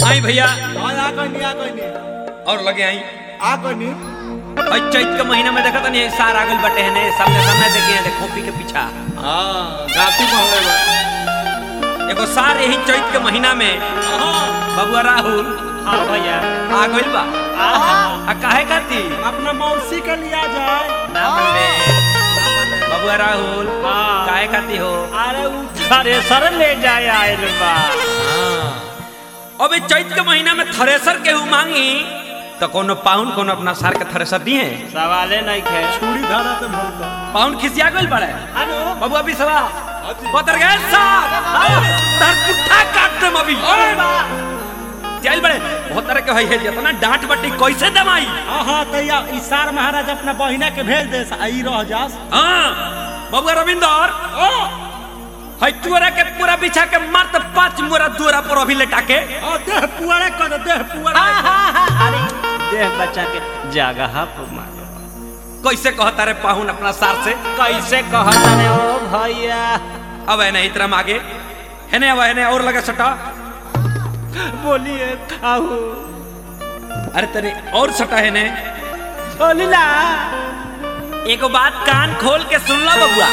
आई भैया हाँ आ कोई नहीं आ कोई नहीं और लगे आई आ कोई नहीं और चैत के महीना में देखा नहीं सार आगल बटे हैं सामने सामने देखे हैं खोपी के पीछा हाँ गाती पहले बा एगो सार यही चैत के महीना में बबुआ राहुल हाँ भैया आ गइल बा आहा आ काहे खाती अपना मौसी के लिया जाए ना बने बबुआ राहुल हाँ। काहे खाती हो अरे उ थ्रेसर ले जाए आयल बा अबे चैत के महीना में थ्रेसर केहू मांगी तो कोनो पाउन कोनो अपना सार के थ्रेसर दिए सवाले नहीं खे छुरी धरा तो भरता पाउन खिसिया गइल बड़े अनु बबुआ भी सवा बतर गए साहब तार पुट्ठा काट देम अभी चल बड़े बहुत तरह के है जितना डांट बट्टी कैसे दमाई हाँ हाँ तो या इसार महाराज अपना बहिना के भेज दे आई रह जास हाँ बबुआ रविंदर है चोरा के पूरा बिछा के मार तो पांच मोरा दूरा पर अभी लेटा के हाँ देह पुआरे कर देह पुआरे अरे देह बच्चा के जगह पर मारो कैसे कहता रे पाहुन अपना सार से कैसे कहता रे ओ भैया अब है नहीं इतना आगे है नहीं अब है नहीं और लगा सटा बोलिए खाऊ अरे तने और सटा है ने बोली ना एगो बात कान खोल के सुन लो बबुआ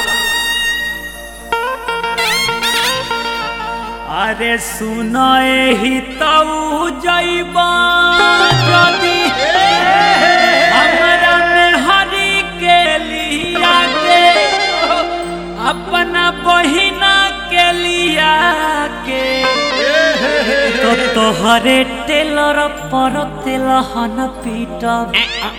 अरे सुनाए ही तऊ जैबा जदी हमरा में हरी के लिया के अपना बहिना के लिया के तो तोहरे टेलर पर तेलहन पीटब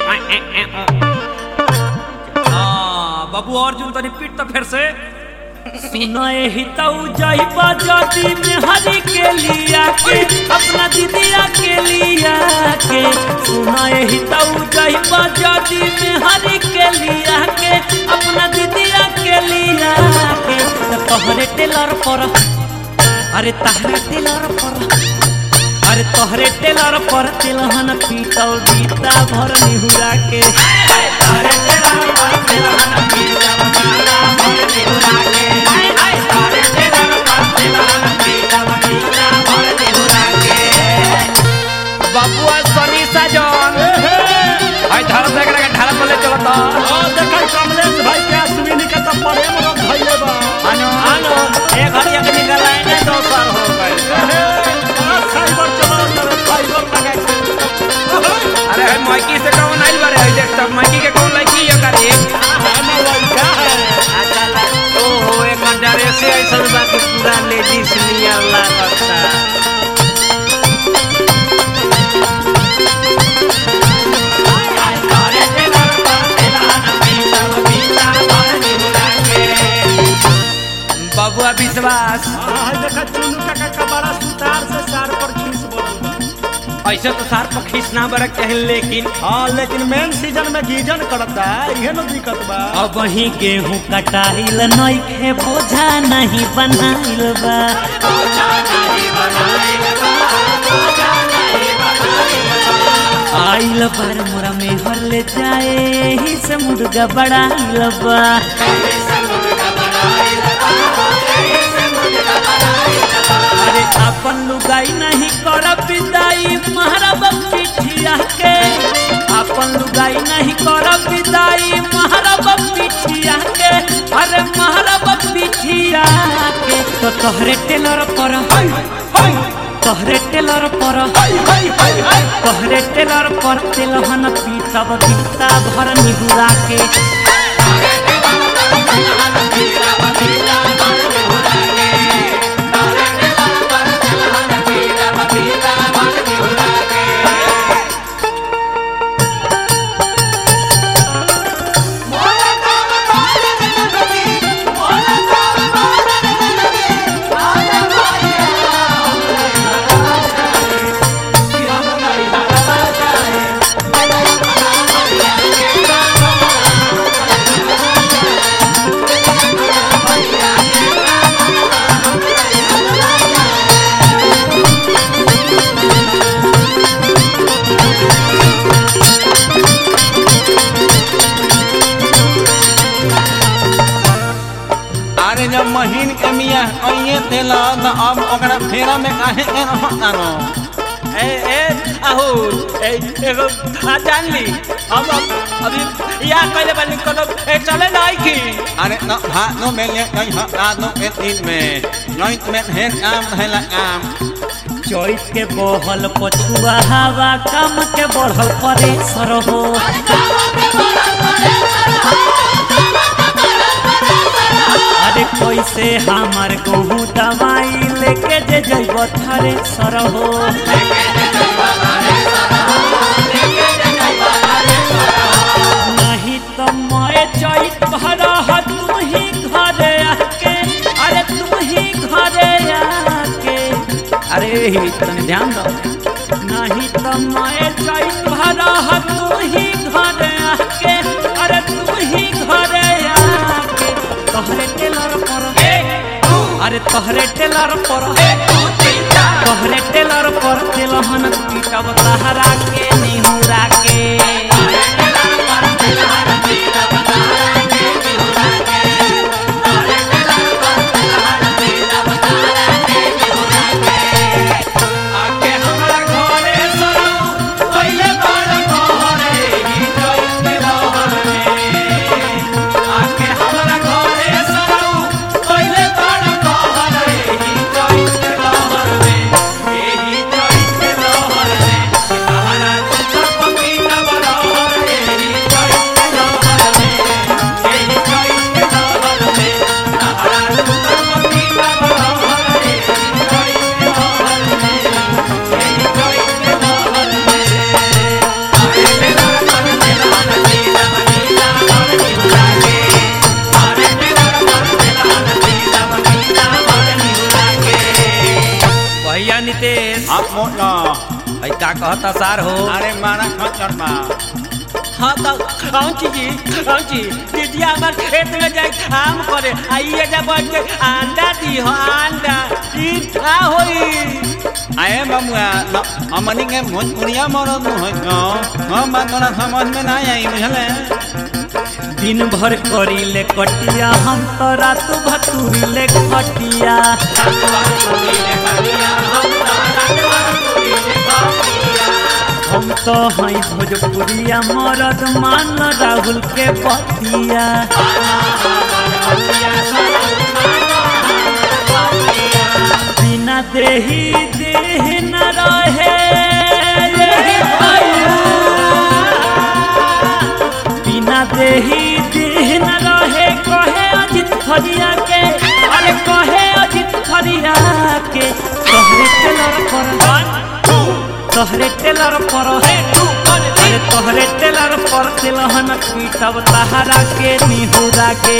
हाँ बाबू अर्जुन तनी पीट तो फिर से सुनाए ही तऊ जैबा जदी में हरी के लिया के अपना दीदिया के लिया के सुनाए ही तऊ जैबा जदी में हरी के लिया के अपना दीदिया के लिया के तो तोहरे टेलर पर अरे तहरे टेलर पर अरे तोहरे टेलर पर तिलहन पीतल बीता भर निहुरा के तोहरे टेलर पर तिलहन पीतल बीता भर निहुरा के तोहरे टेलर पर तिलहन पीतल बीता भर निहुरा के बाबुआ सनी साजन आई धर देख रहा ढाला पले चलता हाँ देखा कमलेश भाई के अश्विनी का तो प्रेम रंग भइले बा आनो आनो एक हरिया के निकलाए ने दो साल हो गए साइबर चला करे फाइबर लगा के अरे है माइकी से कौन आइल बारे है देख सब माइकी के कौन लड़की है करे हमें लड़का है अकल ओ हो एक ड्रेस ऐसा बा कि पूरा लेडीज नियर लागता बाबुआ विश्वास हाँ देखा चुनू काका का बड़ा सुतार से सार पर खींच बोलल बा ऐसे तो सार पर खींचना बरक चाहे लेकिन हाँ लेकिन मेन सीजन में गीजन करता इहे न दिक्कत बा अब ही गेहूं कटाइल नइखे बोझा नहीं बनाइल बा आइल बार मोरा में हर ले जाए ही से मुर्गा बड़ाइल बा अरे अपन लुगाई नहीं कर विदाई महाराब पिठिया के अपन लुगाई नहीं कर विदाई महाराब पिठिया के अरे महाराब पिठिया के तो तोहरे टेलर पर तोहरे टेलर पर तोहरे टेलर पर तेलहन पीतब बीता भर निहुरा के अरे जब महीन के मिया अइए तेला त अब ओकरा फेरा में काहे के रहता न राहुल ए एगो आ जान ली हम अब अभी या कहले बानी कोनो ए चले नहीं की अरे no ha no me le no ha a no me tin me no me he am he la am choice के बहल पछुआ हवा काम के बढ़ल परेशर हो अरे कैसे हमार गहूँ दवाई लेके जे जैब थरे सर हो नहीं तो मैं चैत भरा तू ही घरे आके अरे तू ही घरे आके अरे ही तने ध्यान दो नहीं तो मैं चैत भरा तू ही घरे आके अरे तू ही घरे आके तोहरे टेलर पर अरे तोहरे टेलर पर तोहरे टेलर पर तेलहन पीटब तहरा के निहुरा के आके हमरा घरे सरो पहिले बार कहरे ही जइत रहर में आके हमरा घरे सरो पहिले बार कहरे ही जइत रहर में एही जइत रहर में तहरा तुझ पपीता बरहर एही जइत रहर में एही जइत रहर में तहरा तुझ पपीता बरहर एही जइत रहर में भैया नितेश आप मोट ना भाई का कहता सार हो अरे मारा खचर मा हाँ तो कौन चीजी कौन चीज दीदी हमार खेत में जाए काम करे आइए जा बैठ के अंडा दी हो अंडा ई का होई आए बमुआ न हमनी के भोजपुरिया मरद है न हम बात तोरा समझ में ना आई बुझले दिन भर करी ले कटिया हम तो रात भतूरी ले खटिया हम तो हई भोजपुरिया मरद मान राहुल के बतिया बिना देही देह न रहे यही भैया। बिना देही देह न रहे कहे अजित खरिया के अरे कहे अजित खरिया के तोहरे टेलर पर तोहरे टेलर पर अरे तोहरे टेलर पर तिलहन पीटब तहरा के निहुरा के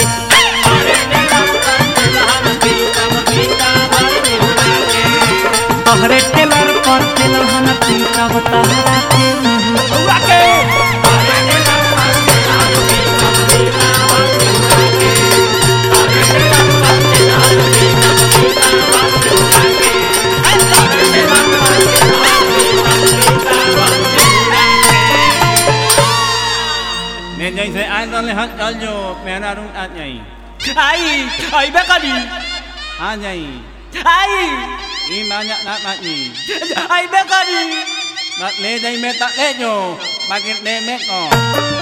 तोहरे टेलर पर तिलहन पीटब तहरा के निहुरा के ने जैसे आए तले हट चल जो मेरा रूट आ जाई आई अइबे करी आ जाई आई ई माnya ना मानी अइबे करी Bác lê đây mẹ tặng lê nhổ Bác lê mẹ có